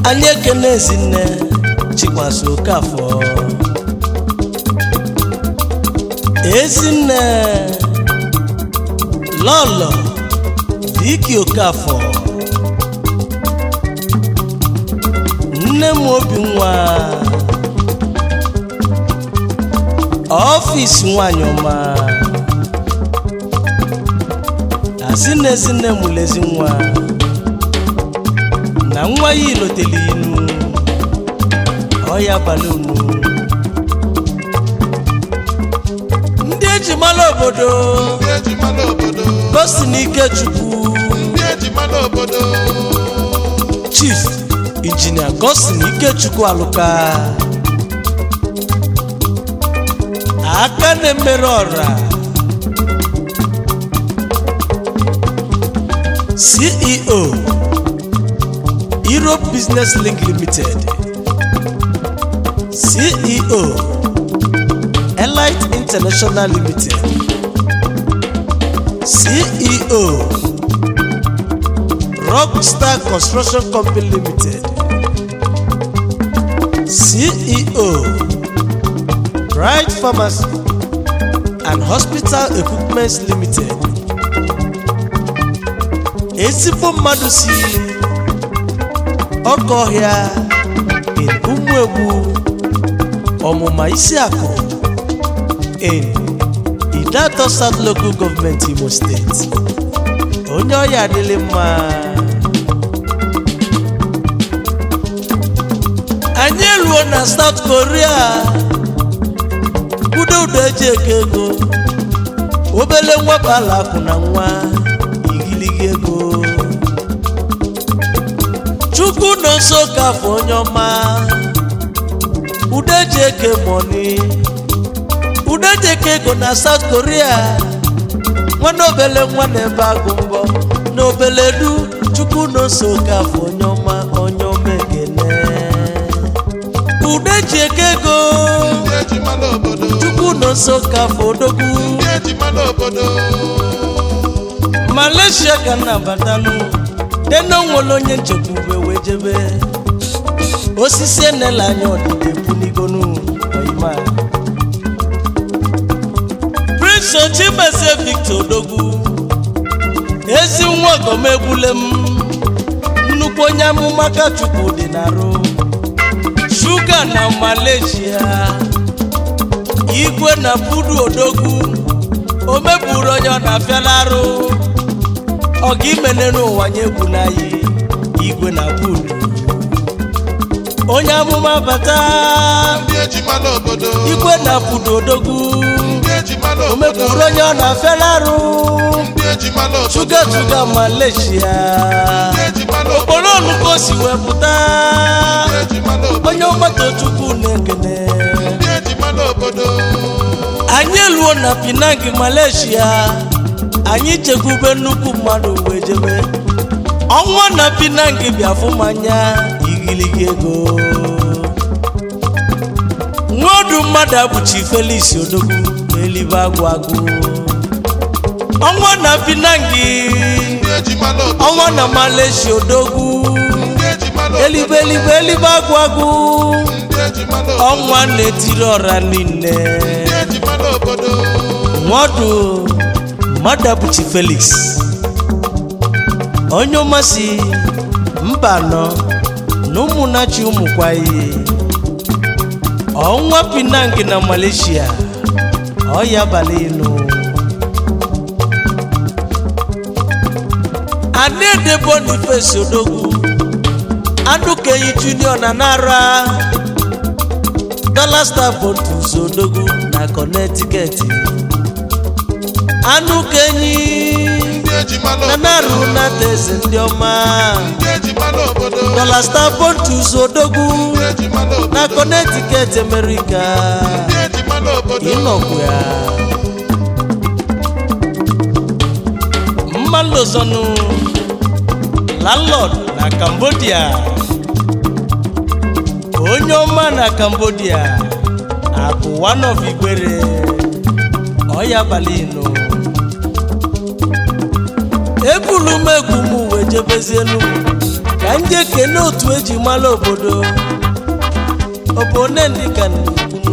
anyị ekene ezinne chikwasị okafọ ezinne lọlọ viki okafọ nne m obi nwa ọfịs nwanyị ọma asị na ezinne mụrụ ezi nwa na nwa ya ilotele inu ọya balonu ndị eji mara obodo ndị eji mara obodo gosi n'ike chukwu ndị eji mara obodo chief injinia gosin ikechukwu alụka aka na-emere ọra ceo europe business link limited ceo elite international limited ceo rockstar construction company limited ceo bright pharmacy and hospital equipments limited ezigbo mmadụ si ọkọ ọhịa in ụmụegbu ọmụma isi akụ in idato south local government imo steeti onye ọya adịlị mma anyị eruo na south korea udo udo eji eke ego obele nwepụ ala akụ na nwa igiligi ego chukwu nọ nso ka afọ onye ọma udo eji eke mọni udo eji eke ego na south korea nwanne obele nwa na-ebe agụ mbọ na obele du chukwu nọ nso ka afọ onye ọma onye ọma ekene udo eji eke ego ndị eji mara obodo chukwu nọ nso ka afọ odogwu ndị eji mara obodo malaysia ka m na-abatanụ dena nwere onye nchekwube wee jebe osisi enela anya ọdịda ebunigonu oyima prince ochimeze victor odogwu ezi nwa ọgọm egbule m nnukwu onye amụma ka chukwu dị n'arụ shuga na malaysia igwe na budu odogwu o meburu onye ọ na-afịala arụ ọga imene n'ụwa nye egwu n'anyị igwe na budu onye amụma bata ndị eji mara obodo igwe na budu odogwu ndị eji mara o obodo meburu onye ọ na-afịala arụ ndị eji mara obodo shuga shuga malaysia ndị eji mara obodo okporo ọnụka o si wee pụta ndị eji mara obodo onye ọgbata chukwu na-ekene ndị eji mara obodo anyị eluo na pinang malaysia anyị chekwube nnukwu mmadụ wee jebe ọnwa na pinang bịa fụ mmanya igiligi ego nwodu mmadụ abụchi felix odogwu elibe agwụ agwụ ọnwa na pinang ndị eji mara obodo ọnwa na malaysia odogwu ndị eji mara obodo elibe elibe elibe agwụ agwụ ndị eji mara obodo ọnwa na-etiri ọra niile ndị eji mara obodo nwadụ madabuchi felix onye ọmasị mba anọ na ụmụnachi ụmụkwayi ọnwa pinang na malaysia ọya abalị inu adede boniface odogwu adukeyi junior na nara dollar star bontus odogwu na connecticut anụ kenyi ndị eji mara na obodo narụ na teze ndị ọma ndị eji mara obodo dollar star bontus odogwu ndị eji mara obodo na connecticut america ndị eji mara obodo ịnọkwu ya mmalozonu landlord na cambodia onye ọma na cambodia akụ one of igbere ọya balinu ebulu m egwu m wee jebezienu ka ndị ekene otu eji mara obodo obodo ndị ka na-ekwu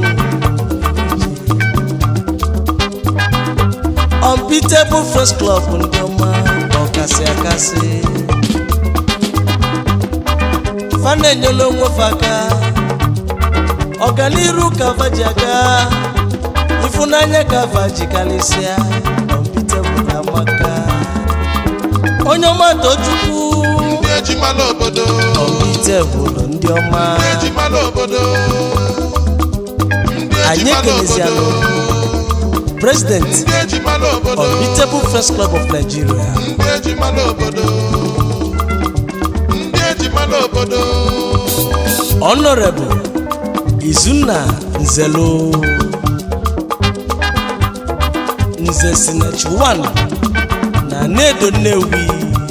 unbeatable first club ndị ọma ọkasị akasị fa na-enyela onwe fa aka ọganiru ka fa ji aga ịfụnanya ka fa ji karịsịa unbeatable amaka onye ọma tochukwu ndị eji mara obodo unbeatable ndị ọma ndị eji mara obodo ndị eji anyị mara ekelezianụ obodo president ndị eji mara obodo unbeatable first club of nigeria ndị eji mara obodo ndị eji mara obodo honorable izunna nzelo nze sinach 1 na nedo nnewi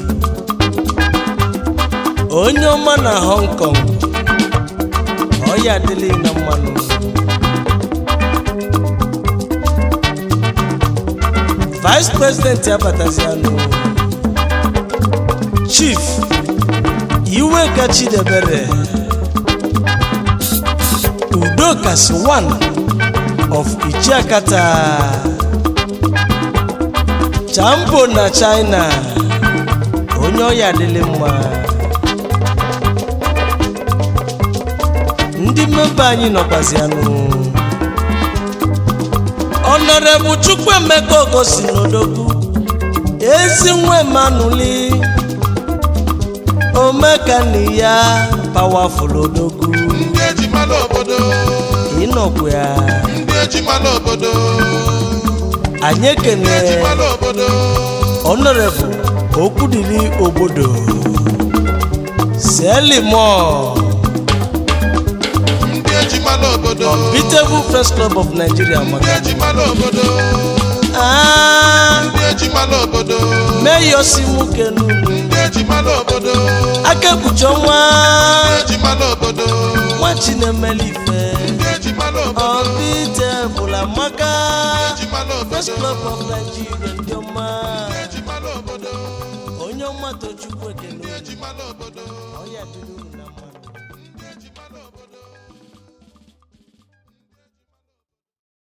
onye ọma na hong kong ọya adịla na mmanụ vice president abatazianụ chief iweka chidebere udokas 1 of ichiakata champo na china onye ọya adịlị mma ndị mmemba anyị nọkwazianụ ọnọrebụ chukwuemeka ogosi n'odogwu ezi nwa emanụli omekani ya pawafụl odogwu ndị eji mara obodo ịnọkwu ya ndị eji mara obodo anyị ndị eji ekene mara obodo honorable okwudili obodo selimo ndị eji mara obodo unbeatable first club of nigeria ndị maka eji mara obodo Ah, ndị eji mara obodo meyosimukenunu ndị eji mara obodo akekpuchi ọnwa ndị eji mara obodo nwa chinemelife ndị eji mara obodo unbeatable amaka eji mara first obodo club of nigeria ndị ọma eji mara obodo onye ọma tochukwu ekene eji mara obodo ọya dịrị unu na mma